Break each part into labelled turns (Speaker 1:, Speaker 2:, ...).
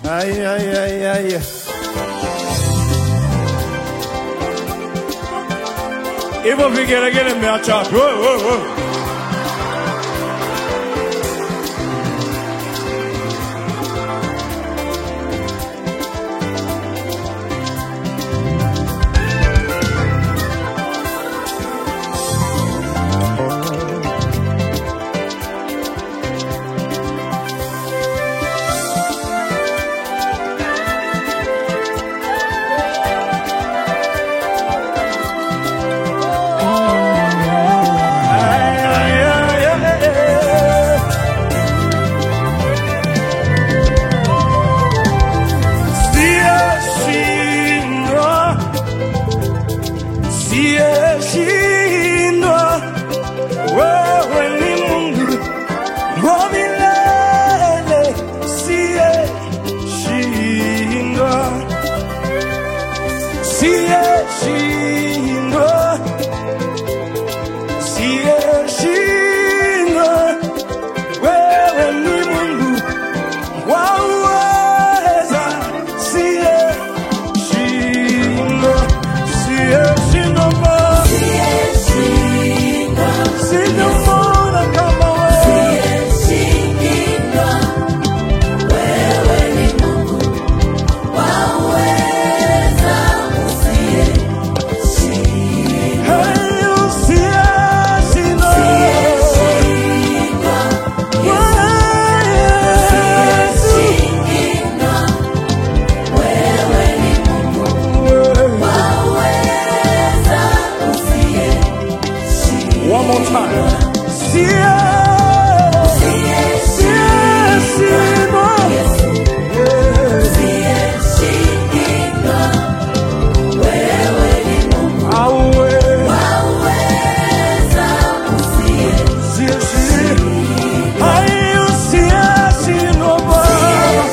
Speaker 1: Ay, ay, ay, ay. Hivyo vigelegele mmeacha wapi? Wo, wo, wo. Ay, ay, ay, ay. Siyeshindwa, siyeshindwa, wewe ni Mungu wa milele, siyeshindwa, siyeshindwa, siyeshindwa, wewe ni Mungu waweza, siyeshindwa, siyeshindwa Baba. Sijamuona kama wewe. Hey, usiyeshindwa. One more time. Siyeshindwa. Awe. Siyeshindwa. Hey, usiyeshindwa Baba.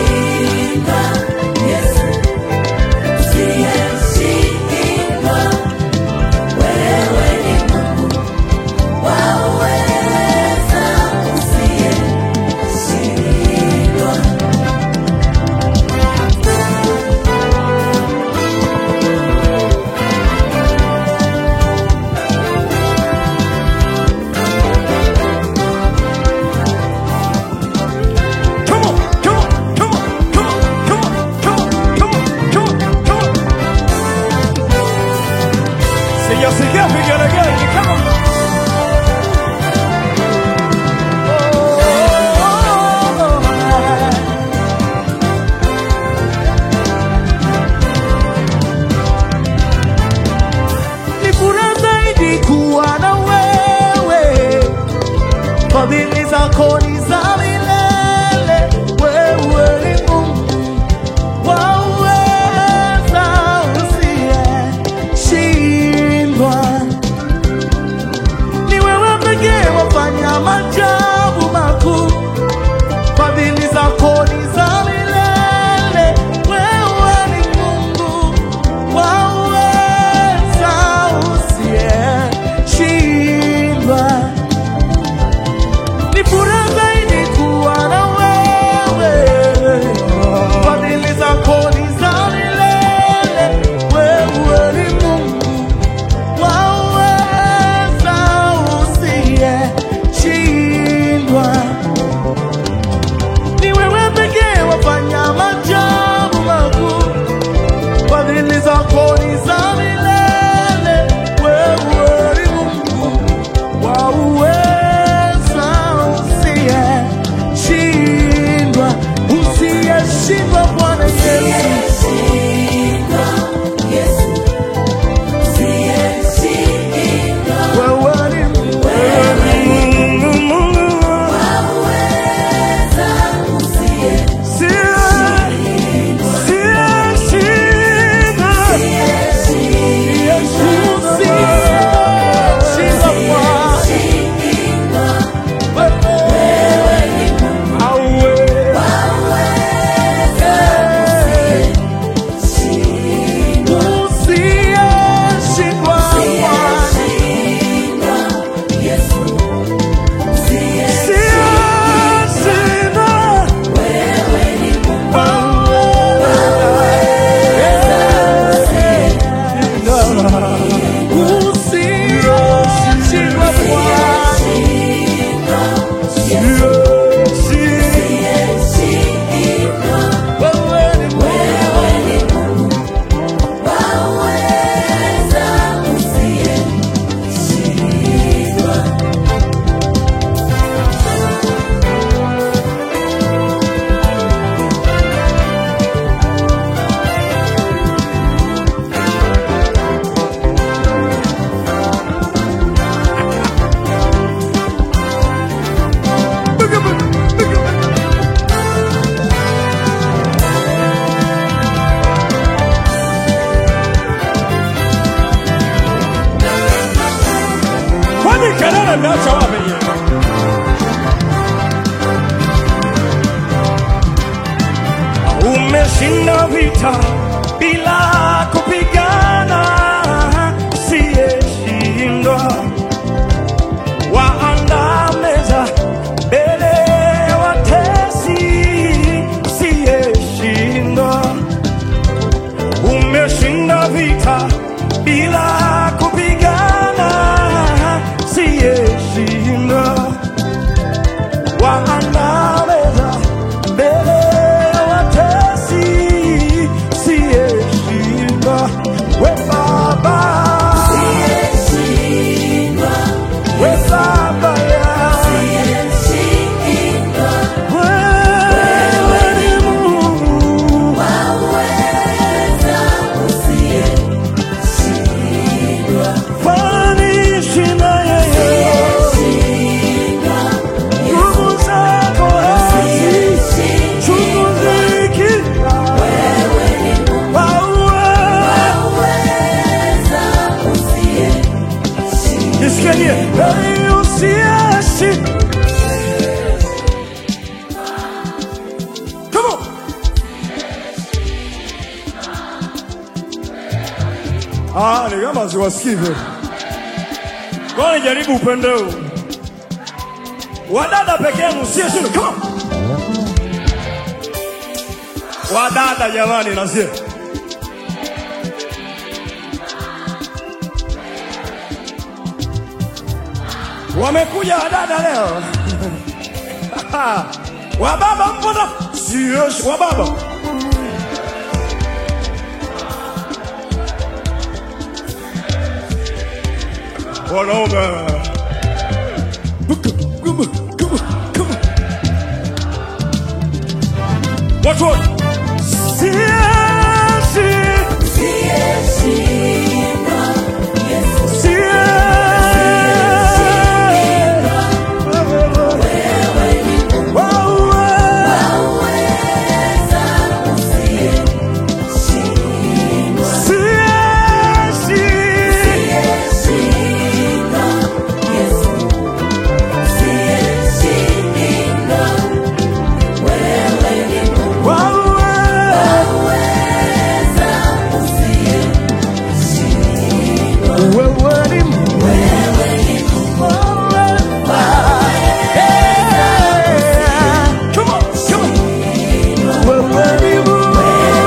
Speaker 1: Come on, come on, come on, come on, come on, come on, come on, come on, come on. Sijasikia vigelegele, come on.
Speaker 2: Ni furaha zaidi kuwa na wewe, fadhili zako ni za milele. Wewe ni Mungu waweza, usiyeshindwa. Ni wewe pekee wafanya maajabu makuu, fadhili zako ni za milele. Wewe ni Mungu waweza, usiyeshindwa. Ni furaha zaidi kuwa na wewe, fadhili zako ni za milele. Wewe ni Mungu waweza, usiyeshindwa. Ni wewe pekee wafanya maajabu makuu, fadhili zako ni za milele. Wewe ni Mungu wauweza, usiyeshindwa, usiyeshindwa, Bwana Yesu. Wewe ni Mungu,
Speaker 1: Mungu, Mungu, siyeshindwa.
Speaker 2: usiyeshindwa, Bwana.
Speaker 1: Awe.
Speaker 2: Yeah.
Speaker 1: umeshinda vita bila kupigana, siyeshindwa. Waandaa meza mbele ya watesi, siyeshindwa. Umeshinda vita bila kupigana, siyeshindwa. Waandaa meza mbele ya watesi, siyeshindwa. We Baba, we Baba ya wewe ni Mungu, fanishi na yeye nguvu zako hazichunguziki. Wewe Nisikie, hey, usiachi. Come on. Ah, ni kama siwasikii vile. Ngoja nijaribu upande huu. Wadada peke yenu usiyeshinda. Come on. Wadada jamani, nasie wamekuja wadada leo. Wababa mpo na sio wababa. Wanaume. Come on, come on, come on. Watu wote. Siasi, siasi. Wewe. Siasi. Wewe. Wewe ni Mungu. Wewe. Yeah. Come on, come on. Wewe ni Mungu.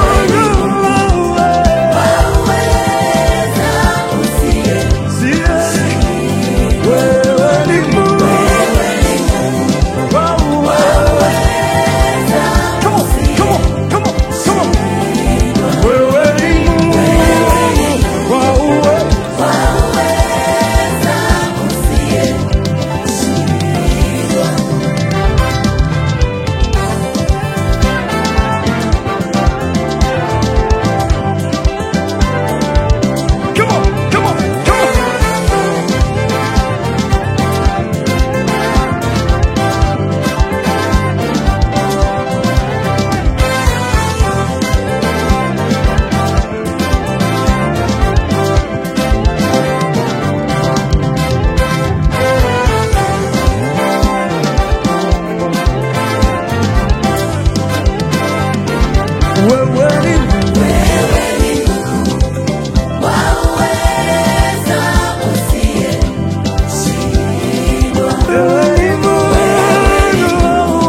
Speaker 1: Siasi. Wewe ni Mungu. Wewe. Come on, come on, come on, come on. Wewe ni Mungu. Wewe. Come on, come on, come on. Wewe ni Mungu. Wewe ni Mungu.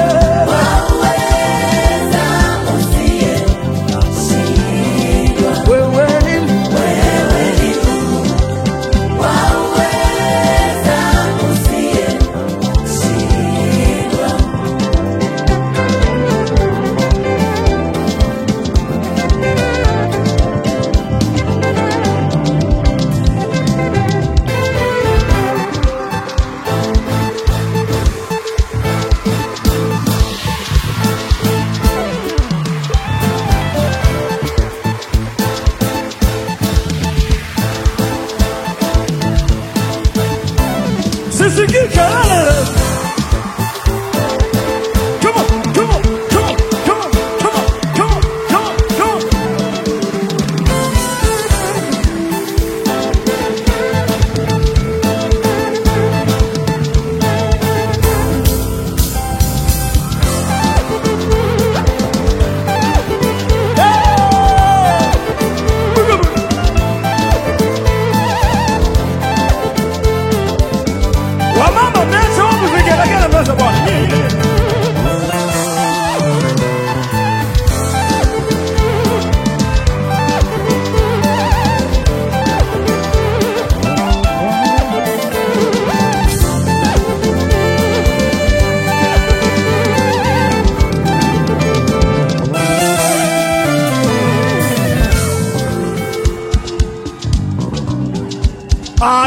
Speaker 1: Wewe ni Mungu.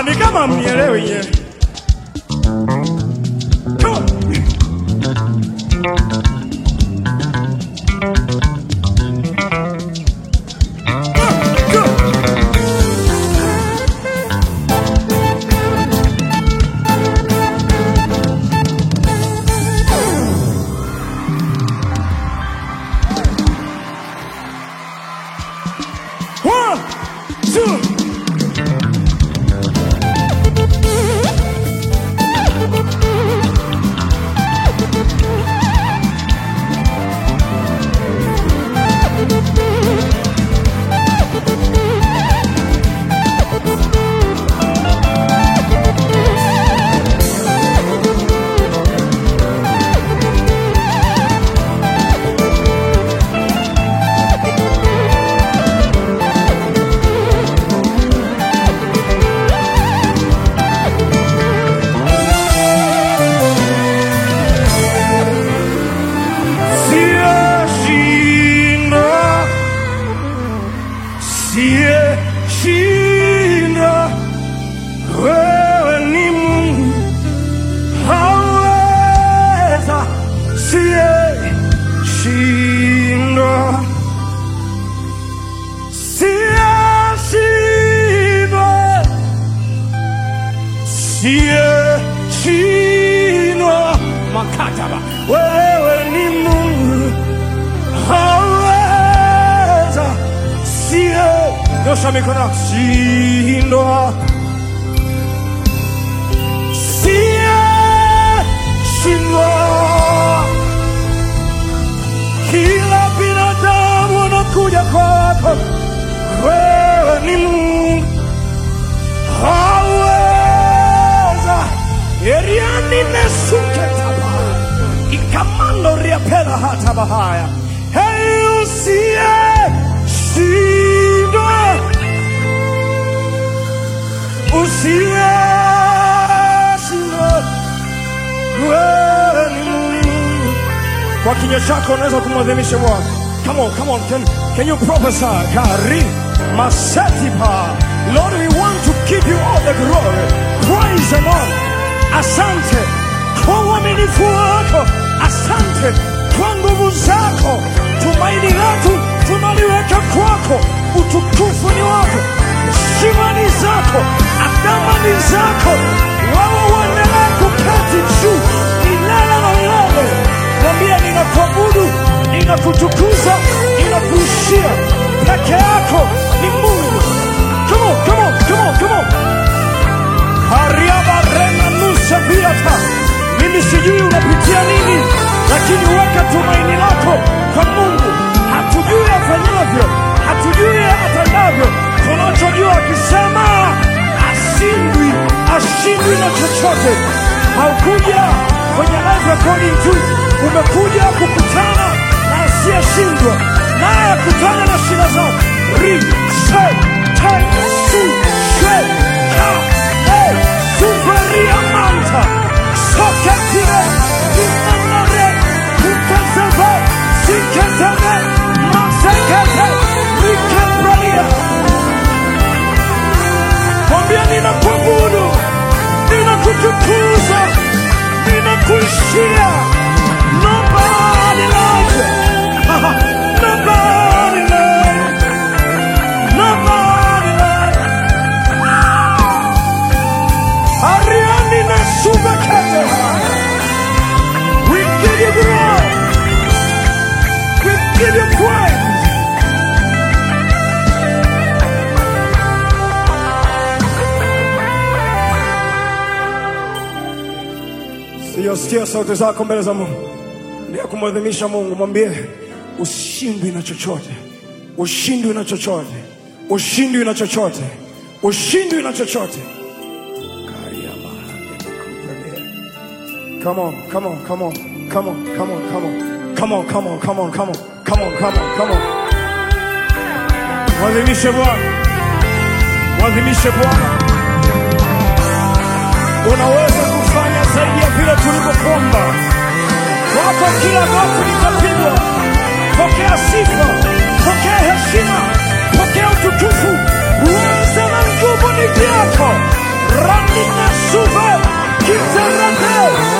Speaker 1: ni kama mnielewi nyewe. Come on. Go, go. One, two. Siyashinda, siyashinda, wewe ni Mungu, haweza, siyashinda, siyashinda, siyashinda, makataba, wewe ni Mungu haweza sie nyosha mikono yako. shindwa sie shindwa kila binadamu anakuja kwako wewe ni Mungu haweza eriani nesuketaba ikamando riapela hata bahaya hey usiye shindwa usiye shindwa wewe ni Mungu kwa kinywa chako unaweza kumwadhimisha Bwana. Come on, come on, can, can you prophesy? Kari masetipa. Lord, we want to give you all the glory. Praise the Lord. Asante kwa uaminifu wako, asante kwa nguvu zako. Tumaini letu tunaliweka kwako, utukufu ni wako, heshima ni zako, adama ni zako. Wewe uendelee kuketi juu milele na milele. Mwambie ninakuabudu, ninakutukuza, ninakuishia. Peke yako ni Mungu. Come on, come on, come on, come on. Hariaba rena nusa viata. Mimi sijui unapitia nini, lakini weka tumaini lako kwa Mungu. Hatujui afanyavyo, hatujui atendavyo. Tunachojua akisema ashindwi, ashindwi na chochote. Haukuja kwenye live recording tu, umekuja kukutana na asiyeshindwa, naye akutana na shida zako. Ri, se, te, su, she, ka, e, suferia manta, soketire, inanare, kukeseve, siketeve, masekete, rikepralia. Mwambie ninakuabudu, ninakutukuza, ninakuishia. Nobody loves you. Nobody loves you. Nobody loves you. Ariani na subakete. We give you glory. We give you praise. Siyasikia sauti zako mbele za Mungu, ndio kumwadhimisha Mungu. Mwambie ushindwi na chochote, ushindwi na chochote, ushindwi na chochote, ushindwi na chochote. Come on, come on, come on, come on, come on, come on, come on, come on, come on, come on, come on, come on, come on. Mwadhimishe Bwana, mwadhimishe Bwana. Unaweza kufanya zaidi ya vile tulivyokuomba. Kwako kila goti litapigwa. Pokea sifa, pokea heshima, pokea utukufu. Uweza na nguvu ni vyako. Ramina suve. Kiterete.